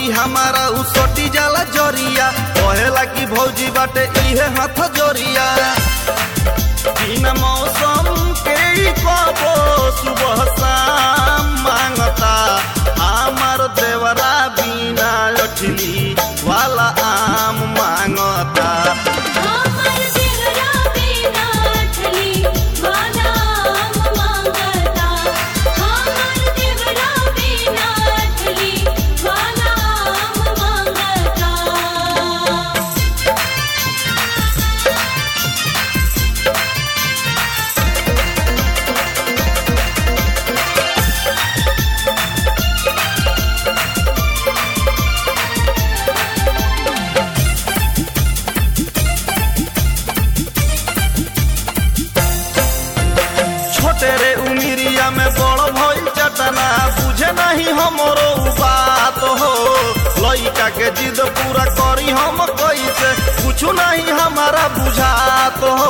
जदी हमारा उ सटी जाला जरिया कहेला कि भौजी बाटे इहे हाथ जोरिया बिना मौसम के ही कबो सुबह शाम मांगता हमार देवरा बिना लठली वाला आम मांगता हमर देवरा बिना ठली वाला आम मांगता हमर देवरा बिना ठली वाला आम मांगता छोटे रे उमिरिया में बड़ भइल चटना बुझे नहीं हमरो उ बात हो लइका के जिद पूरा करी हम कैसे कुछ नहीं हमारा बुझात हो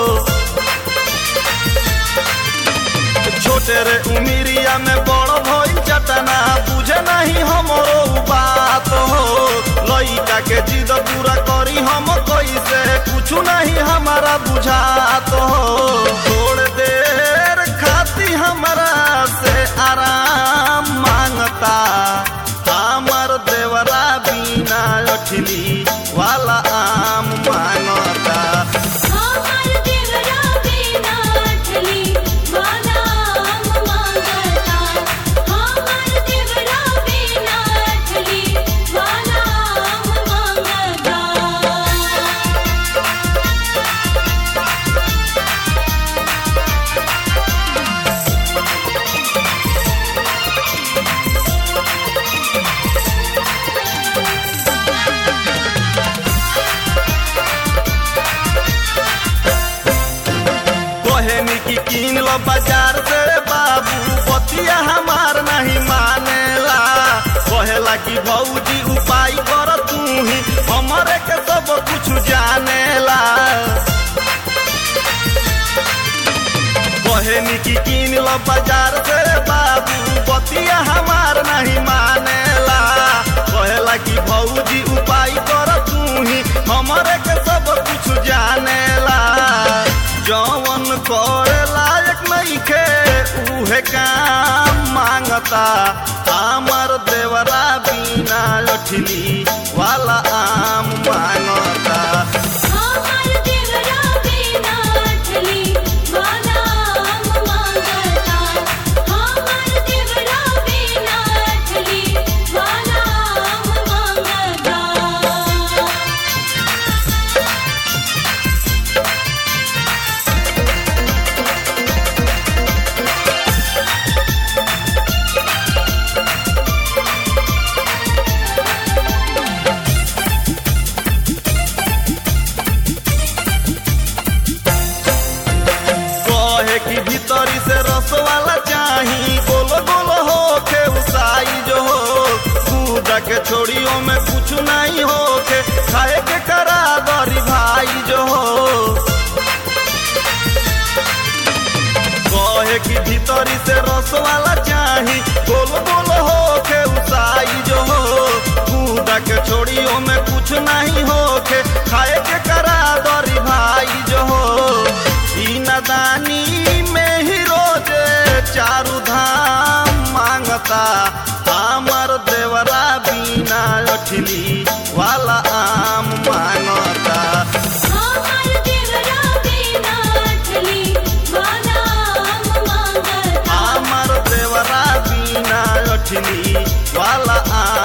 छोटे रे उमिरिया में बड़ भइल चटना बुझे नहीं हमरो उ बात हो लइका के जिद पूरा करी हम कैसे कुछ नहीं हमारा बुझात हो थोड़ देर खाती हमरा से आराम मांगता हमर देवरा बिना लठली वाला आम मांगता हमर देवरा बिना ठली वाला आम मांगता हमर देवरा बिना ठली वाला आम मांगता कहनी की कीन लो बाजार से बाबू बतिया हमार नहीं मानेला कहेला कि भौजी उपाय कर तू ही हमरे के सब कुछ जानेला कहनी की कीन लो बाजार से बाबू बतिया हमार नहीं मानेला कहेला कि भौजी उपाय कर तू ही हमरे के सब कुछ जानेला जवन करे लायक नइखे उहे काम मांगता हमर देवरा बिना लठली वाला आम मांगता हमर देवरा बिना ठली वाला आम मांगता हमर देवरा बिना ठली वाला आम मांगता कहे कि भीतरी से रस वाला चाही गोलो गोलो हो के उसाई जो हो पूजा के छोड़ियों में कुछ नहीं हो के खाए के करा दरी भाई जो हो कहे कि भीतरी से रस वाला चाही गोलो गोलो हो के उसाई जो हो पूजा के छोड़ियों में कुछ नहीं हो के खाए के करा दरी भाई जो हो ई नदानी में ही रोजे चारू धाम मांगता हमर देवरा बिना लठली वाला आम मांगता हमर देवरा बिना ठली वाला आम मांगता हमर देवरा बिना लठली वाला आम